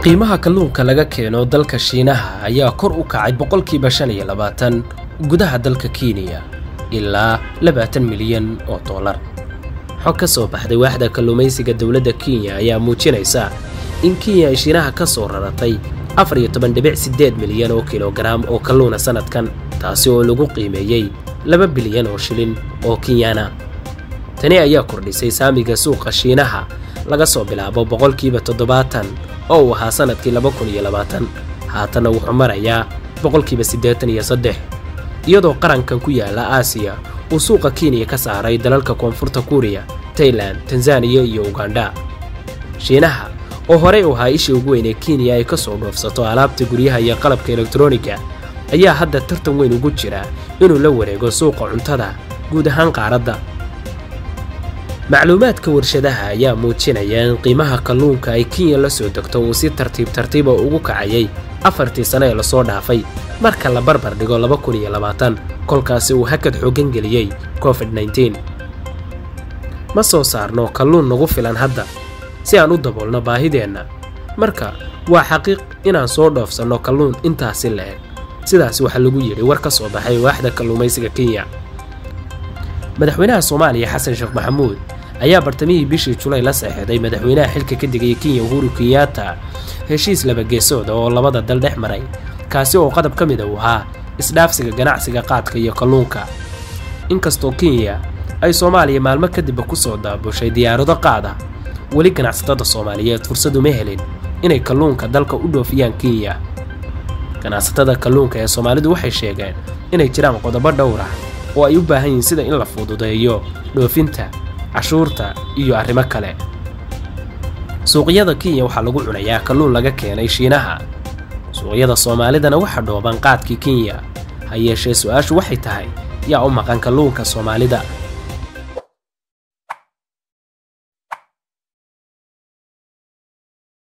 qiimaha kalluunka laga keeno dalka shiinaha ayaa kor u kacay boqolkiiba shan iyo labaatan gudaha dalka kenya ilaa labaatan milyan oo dollar xog ka soo baxday waaxda kalluumaysiga dowladda kenya ayaa muujinaysa in kenya ay shiinaha ka soo raratay afar iyo toban dhibic siddeed milyan oo kilogaraam oo kalluuna sannadkan taasi oo lagu qiimeeyey laba bilyan oo shilin oo kenyana tani ayaa kordhisay saamiga suuqa shiinaha laga soo bilaabo boqolkiiba toddobaatan oo uu ahaa sannadkii laba kun iyo labaatan haatanna wuxuu marayaa boqolkiiba siddeetan iyo saddex iyadoo qarankan ku yaala aasiya uu suuqa kenya ka saaray dalalka koonfurta kuuriya tailan tanzaniya iyo ugandha shiinaha oo horey u ahaa ishii ugu weyn ee kenya ay ka soo dhoofsato alaabta guryaha iyo qalabka elektroniga ayaa hadda tartan weyn ugu jira inuu la wareego suuqa cuntada guud ahaan qaaradda macluumaadka warshadaha ayaa muujinaya in qiimaha kalluunka ay kenya la soo degto uu si tartiib tartiiba ugu kacayay afartii sano ee lasoo dhaafay marka la barbar dhigo laba kun iyo labaatan kolkaasi uu hakad xooggan geliyey covid nneteen ma soo saarno kalluun nagu filan hadda si aan u daboolno baahideenna marka waa xaqiiq inaan soo dhoofsanno kalluun intaasi la-eg sidaas waxaa lagu yidhi war ka soo baxay waaxda kalluumaysiga kenya madaxweynaha soomaaliya xasan sheekh maxamuud ayaa bartamihii bishii julay la saxeexday madaxweynaha xilka ka digaya kenya uhuru kenyatta heshiis labageesooda oo labada dal dhex maray kaasi oo qadab ka mida uu ahaa isdhaafsiga ganacsiga qaadka iyo kalluunka inkastoo kenya ay soomaaliya maalmo kadibba ku soo daabushay diyaarado qaada weli ganacsatada soomaaliyeed fursad uma helin inay kalluunka dalka u dhoofiyaan kenya ganacsatada kalluunka ee soomaalidu waxay sheegeen inay jiraan qodobo dhowr ah oo ay u baahan yihiin sida in la fududeeyo dhoofinta cashuurta iyo arrimo kale suuqyada kenya waxaa lagu cunayaa kalluun laga keenay shiinaha suuqyada soomaalidana waxa dhooban qaadkii kenya ha yeeshee su-aashu waxay tahay yaa u maqan kalluunka soomaalida